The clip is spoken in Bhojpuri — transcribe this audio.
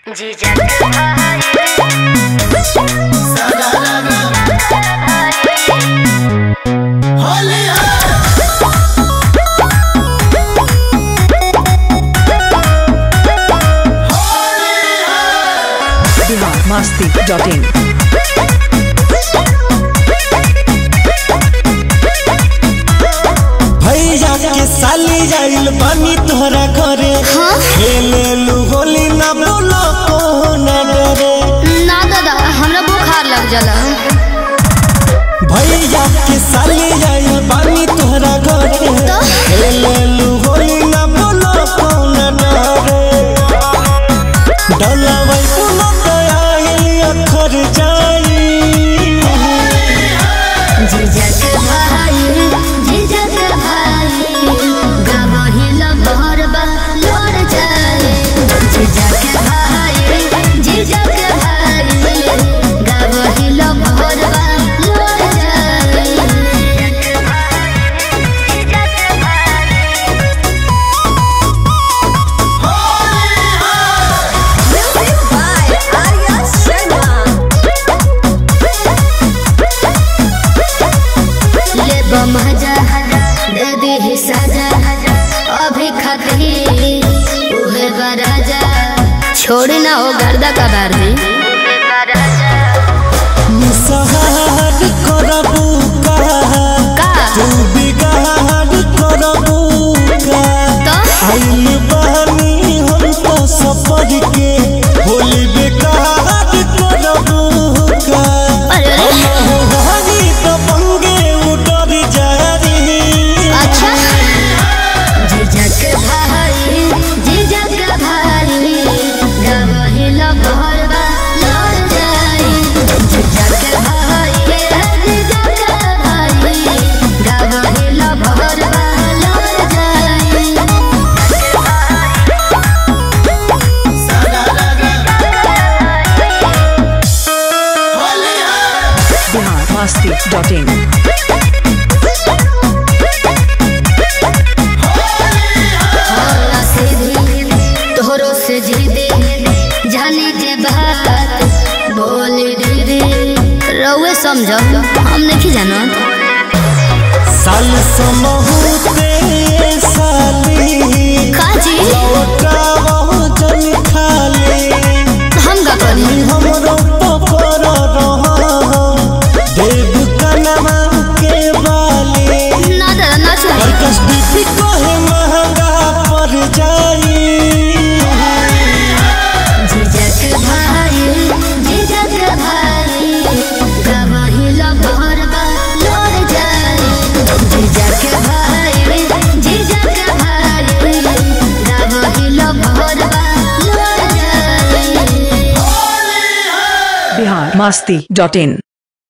जीजा के भाई बिहार मस्ती डॉट इन भैया के साली जाइल बानी तोहरा घरे खेले लू होली ना बोलो को ना डरे ना दादा हमरा बुखार लग जाला भैया के साली जाइल बानी तोहरा घरे खेले लू होली ना बोलो को ना डरे डलवै पुनो दयाल अखर जाई जीजा के भाई जीजा के भाई गवही लबरबा लोर जाए जीजा के भाई जीजा के भाई गवही लबरबा लोर जाए ले बमजा दे दी सजा अभी खतरी उहे बराजा छोड़ी ना हो गर्दा का बार दी मुसहर करबू का का तू बिगाड़ करबू का तो आइल बहनी हम तो सफर के होली बेकार करबू का अरे अरे हम हरी तो बंगे उतर जारी अच्छा जीजा के भाई जीजा के भाई गवही लबरबा लड़ जाई जीजा के भाई जीजा के भाई गवही लबरबा लड़ जाई बिहार मस्ती डॉट इन तोहरो से जीदे जाने के बात बोल दीदी रउए समझो हम नहीं जाना साल समहूते साली काजी लौटावो जन खाली हम का करी हमरो पकड़ रहा देव कनमा के बाली ना दादा ना छोड़ी कर्कश दीपी कहे महंगा पड़ जाई जीजा के भाई जीजा के भाई गवाही लबरबा लड़ जाए जीजा के भाई जीजा के भाई गवाही लबरबा लड़ जाए बिहार मस्ती डॉट इन